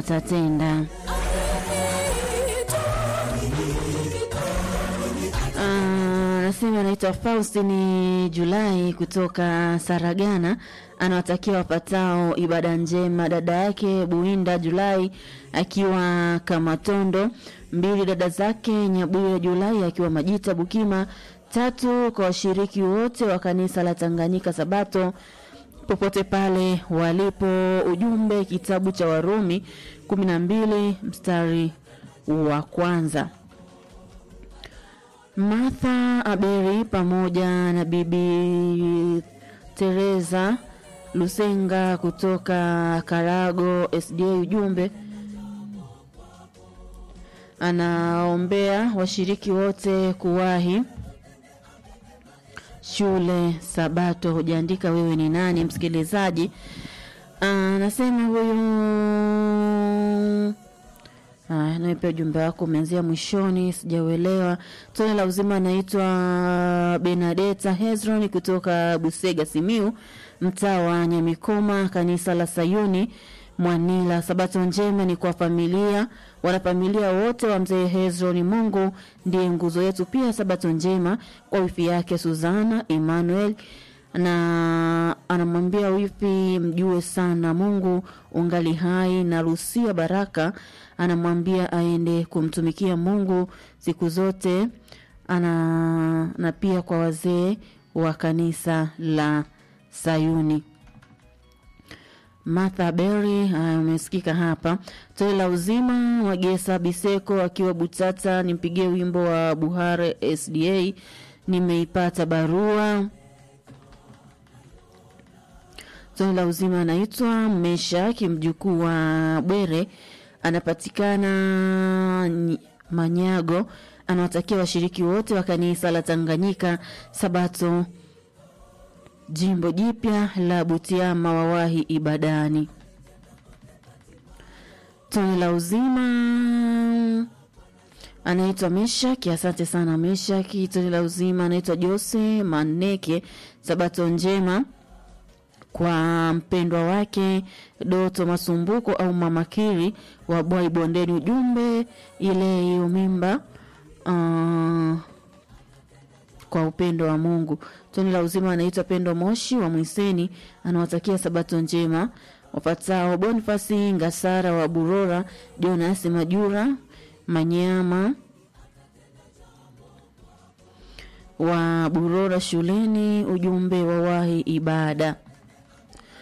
atatenda. Anasema anaitwa Faustini Julai kutoka Saragana, anawatakia wapatao ibada njema. Dada yake Buinda Julai akiwa Kamatondo, mbili dada zake Nyabuya Julai akiwa Majita Bukima, tatu kwa washiriki wote wa kanisa la Tanganyika Sabato popote pale walipo. Ujumbe kitabu cha Warumi kumi na mbili mstari wa kwanza. Martha Aberi pamoja na bibi Teresa Lusenga kutoka Karago SDA. Ujumbe anaombea washiriki wote kuwahi shule Sabato. Hujaandika wewe ni nani, msikilizaji. Anasema huyu nawe pia ujumbe wako umeanzia mwishoni, sijauelewa. Tone la uzima anaitwa Benadeta Hezron kutoka Busega, Simiu, mtaa wa Nyamikoma, kanisa la Sayuni Mwanila. Sabato njema ni kwa familia, wanafamilia wote wa mzee Hezron. Mungu ndiye nguzo yetu. Pia sabato njema kwa wifi yake Suzana Emmanuel na anamwambia wifi mjue sana Mungu ungali hai, na Rusia Baraka anamwambia aende kumtumikia Mungu siku zote ana, na pia kwa wazee wa kanisa la Sayuni. Martha Berry umesikika hapa. Tole la uzima Wagesa Biseko akiwa Butata, nimpigie wimbo wa Buhare SDA, nimeipata barua. Tone la uzima anaitwa Meshaki mjukuu wa Bwere, anapatikana Manyago, anawatakia washiriki wote wa kanisa la Tanganyika Sabato jimbo jipya la Butiama wawahi ibadani. Tone la uzima anaitwa Meshaki, asante sana Meshaki. Tone la uzima anaitwa Jose Maneke, sabato njema kwa mpendwa wake Doto Masumbuko au Mama Kiri wa Bwai Bondeni. Ujumbe ile hiyo mimba uh, kwa upendo wa Mungu. Toni la uzima anaitwa Pendo Moshi wa Mwiseni, anawatakia sabato njema wapatao Bonifasi Ngasara wa Burora, Jonas Majura Manyama wa Burora shuleni. Ujumbe wawahi ibada.